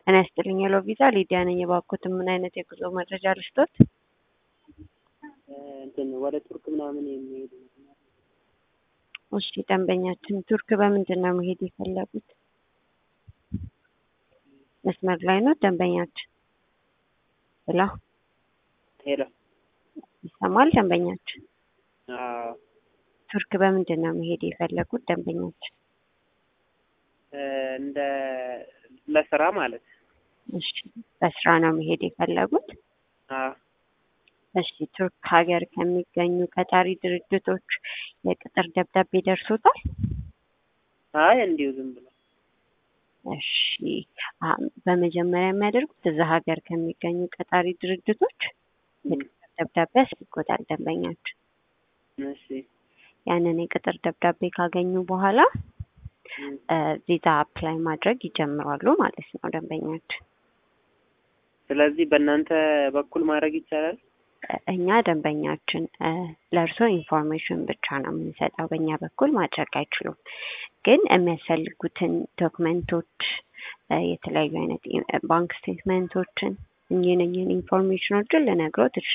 ጤና ይስጥልኝ ሄሎ ቪዛ ሊዲያ ነኝ። የባኮትን ምን አይነት የጉዞ መረጃ ልስጦት? እንትን ወደ ቱርክ ምናምን የሚሄዱ እሺ ደንበኛችን ቱርክ በምንድን ነው መሄድ የፈለጉት? መስመር ላይ ነው ደንበኛችን? ሄሎ ሄሎ ይሰማል ደንበኛችን? አዎ ቱርክ በምንድን ነው መሄድ የፈለጉት ደንበኛችን? እንደ ለስራ ማለት እሺ በስራ ነው መሄድ የፈለጉት? አዎ እሺ ቱርክ ሀገር ከሚገኙ ቀጣሪ ድርጅቶች የቅጥር ደብዳቤ ደርሶታል? አይ እንዲሁ ዝም ብሎ እሺ አ- በመጀመሪያ የሚያደርጉት እዛ ሀገር ከሚገኙ ቀጣሪ ድርጅቶች የቅጥር ደብዳቤ ያስልኮታል ደንበኛችን። እሺ ያንን የቅጥር ደብዳቤ ካገኙ በኋላ እም፣ እ፣ ቪዛ አፕላይ ማድረግ ይጀምራሉ ማለት ነው ደንበኛችን። ስለዚህ በእናንተ በኩል ማድረግ ይቻላል? እኛ ደንበኛችን እ፣ ለእርስዎ ኢንፎርሜሽን ብቻ ነው የምንሰጠው። በእኛ በኩል ማድረግ አይችሉም። ግን የሚያስፈልጉትን ዶክመንቶች እ፣ የተለያዩ አይነት ኢ- ባንክ ስቴትመንቶችን እኚህን እኚህን ኢንፎርሜሽኖችን ልነግሮት